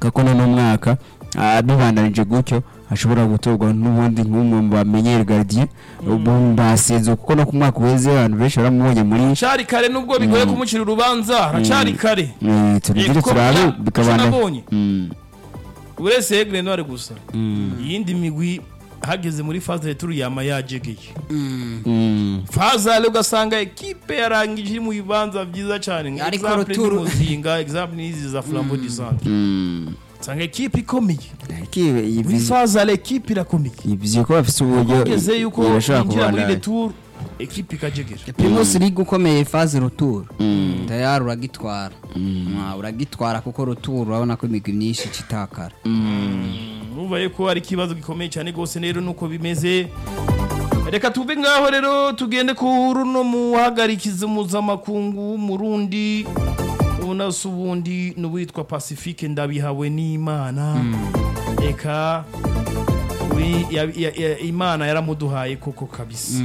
kako no mwaka ah, bibandanije gutyo ashobora gutorwa n'ubundi nk'umwe mu bamenyere gardien ubu ndasenze kuko no ku mwaka uheze abantu benshi baramubonye muri cari kare nubwo bigoye kumucira urubanza haracari kare Eh, turindire kuko turabe bya- bikabana ico nabonye. Mm, uretse Aigle Noir gusa mm, iyindi migwi hageze muri faze returu yama yajegeye mm. fazale ugasanga ekipe yarangije iri mu bibanza vyiza cane Ariko Example retour- ni muzinga example nizi za flambeau du centre Mm. usanga ekipe ikomeye Ariko ibi- muri ibi- fazale ekipe irakomeye ivyo ko bafise uburyo ugeze yuko irashobora yinjira muri kubandanya. retour ekipe ikajegera primus league ukomeye faze retour tayari uragitwara Ah, uragitwara kuko retour urabona ko imigwi myinshi itakara urumva yuko ari ikibazo gikomeye cyane rwose rero nuko bimeze reka tuve ngaho rero tugende ku runo muhagarikizi mpuzamakungu w'umurundi ubona se ubundi n'uwitwa pacifique ndabihawe n'imana reka uri- ya- ya- ya- imana yaramuduhaye koko kabisa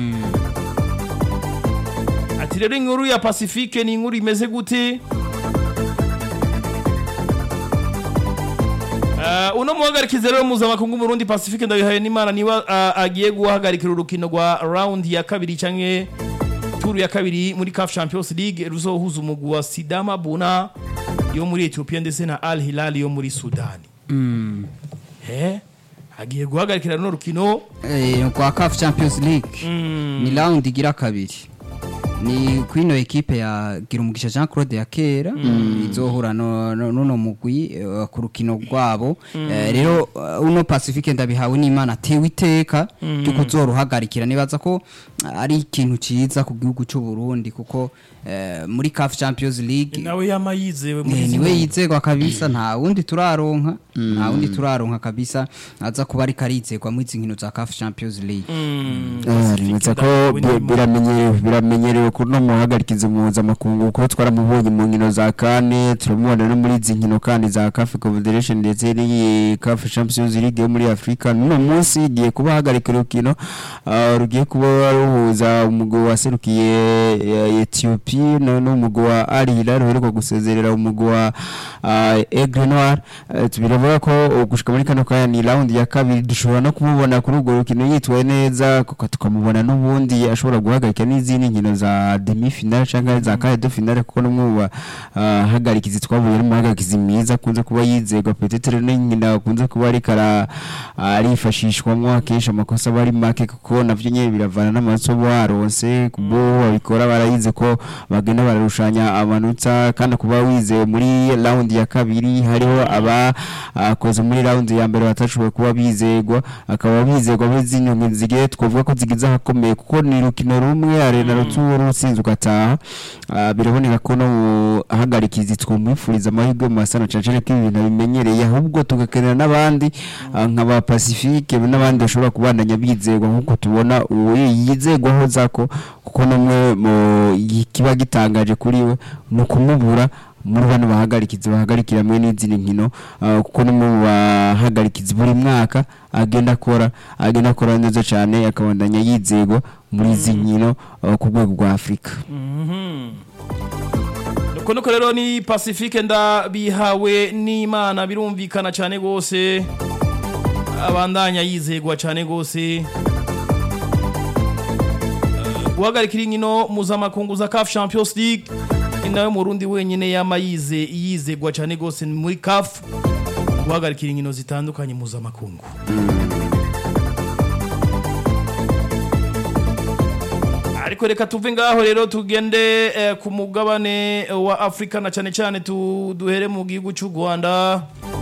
ati rero inkuru ya pacifique ni inkuru imeze gute Uh, uno muhagarikizi rero mpuzamakungu Burundi Pacifique ndabihaye n'Imana niba uh, agiye guhagarikira urukino rwa round ya kabiri canke tour ya kabiri muri CAF Champions League ruzohuza umugwi wa Sidama Buna yo muri Ethiopia ndetse na Al Hilal yo muri Sudani eh agiye guhagarikira runo rukino Eh, kwa CAF Champions League ni round igira kabiri ni kwino ekipe ya Girumugisha Jean Claude ya kera izohura no- no- n'uno mugwi eh, ku rukino rwabo Eh, rero eh, uno Pacifique ndabihawe n'Imana atewe iteka ryo kuzoruhagarikira nibaza ko ari ikintu ciza ku gihugu cy'u Burundi kuko eh, muri CAF Champions League nawe yama yizewe muri Eh, izi niwe nkino. yizegwa kabisa nta wundi turaronka nta wundi turaronka kabisa aza kuba ariko arizegwa muri izi nkino za CAF Champions League Mm, Ah, Pacifique rimeze ko ndabihawe bi- n'Imana. biramenyerewe biramenyerewe kuri no muhagarikizi mpuzamakungu kuko twaramubonye mu nkino za kane turamubona no muri izi nkino kandi za CAF Confederation ndetse n'iyi CAF Champions League yo muri Afrika n'uno munsi igiye kuba ahagarika urukino ah, rugiye kuba ruhuza umugwi waserukiye eh, Ethiopia no n'umugwi wa Al Hilal uheruka gusezerera umugwi wa ah, Aigle Noir Eh, biravuga ko uh, gushika muri kano kanya ni round ya kabiri dushobora no kumubona kuri urwo rukino yitwaye neza kuko tukamubona n'ubundi ashobora guhagarika n'izindi nkino za demi finale cyangwa za quart de finale kuko n'umwe mu bahagarikizi twabonye ari umuhagarikizi mwiza akunze kuba yizegwa petetere n'inkino akunze kuba ariko ara- arifashishwamo akenshi amakosa aba ari make kuko navyo nyene biravana n'amaraso baronse kubo babikora barayize ko bagenda bararushanya amanota kandi kuba wizewe muri round ya kabiri hariho aba akoze muri round ya mbere batashoboye kuba bizegwa akaba bizegwa muri zino nkino zigiye twavuga ko zigize ahakomeye kuko ni rukino rumwe arena ruturu utsinze ugataha Ah, biraboneka ko no mu ahagarikizi twumwifuriza amahirwe mu masana cacane ko ibintu bimenyereye ahubwo tugakenera n'abandi ah, nka ba Pacifique n'abandi bashobora kubandanya bizegwa nk'uko tubona uwo yizegwaho zako kuko namwe mu kiba gitangaje kuri we ni ukumubura muri bano bahagarikizi bahagarikira mwe n'izindi nkino ah, kuko no mu bahagarikizi buri mwaka agenda akora agenda akora neza cyane akabandanya yizegwa muri izi nkino ah, ku rwego rwa Afurika nuko nuko rero ni pacifique ndabihawe n'imana birumvikana cyane rwose abandanya yizegwa cyane rwose Eh, guhagarikira inkino mpuzamakungu za CAF Champions League ni nawe murundi wenyine yama yize yizegwa cyane rwose muri CAF guhagarikira inkino zitandukanye mpuzamakungu ariko reka tuve ngaho rero tugende eh, ku mugabane eh, wa Afrika na cyane cyane tu- duhere mu gihugu cy'u Rwanda